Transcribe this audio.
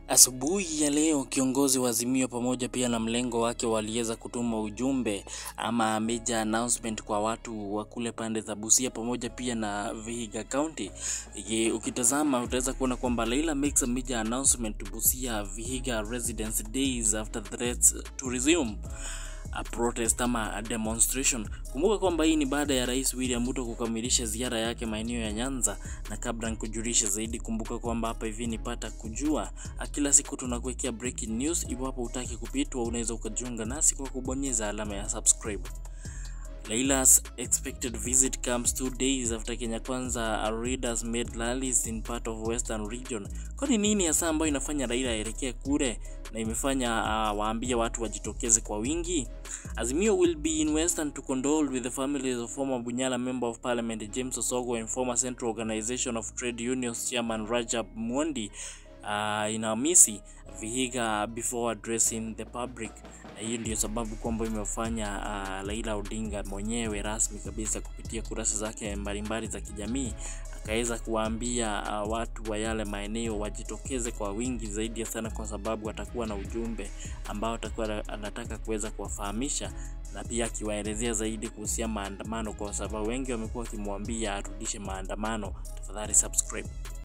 Asubuhi ya leo kiongozi wa Azimio pamoja pia na mlengo wake waliweza kutuma ujumbe ama major announcement kwa watu wa kule pande za Busia pamoja pia na Vihiga County. Ye, ukitazama utaweza kuona kwamba Raila makes a major announcement to Busia Vihiga residents days after threats to resume a protest ama a demonstration. Kumbuka kwamba hii ni baada ya Rais William Ruto kukamilisha ziara yake maeneo ya Nyanza, na kabla nikujulishe zaidi, kumbuka kwamba hapa hivi nipata kujua kila siku tunakuwekea breaking news. Iwapo utaki kupitwa, unaweza ukajiunga nasi kwa kubonyeza alama ya subscribe. Raila's expected visit comes two days after Kenya Kwanza readers made rallies in part of Western region. Kwani nini hasa ambayo inafanya Raila aelekee kule na imefanya uh, waambie watu wajitokeze kwa wingi? Azimio will be in Western to condole with the families of former Bunyala member of parliament James Osogo and former Central Organization of Trade Unions chairman Rajab Mwondi uh, inahamisi Vihiga before addressing the public. Na hiyo ndio sababu kwamba imefanya uh, Raila Odinga mwenyewe rasmi kabisa kupitia kurasa zake mbalimbali za kijamii akaweza kuwaambia uh, watu wa yale maeneo wajitokeze kwa wingi zaidi sana, kwa sababu atakuwa na ujumbe ambao atakuwa anataka kuweza kuwafahamisha na pia akiwaelezea zaidi kuhusia maandamano, kwa sababu wengi wamekuwa wakimwambia arudishe maandamano. Tafadhali subscribe.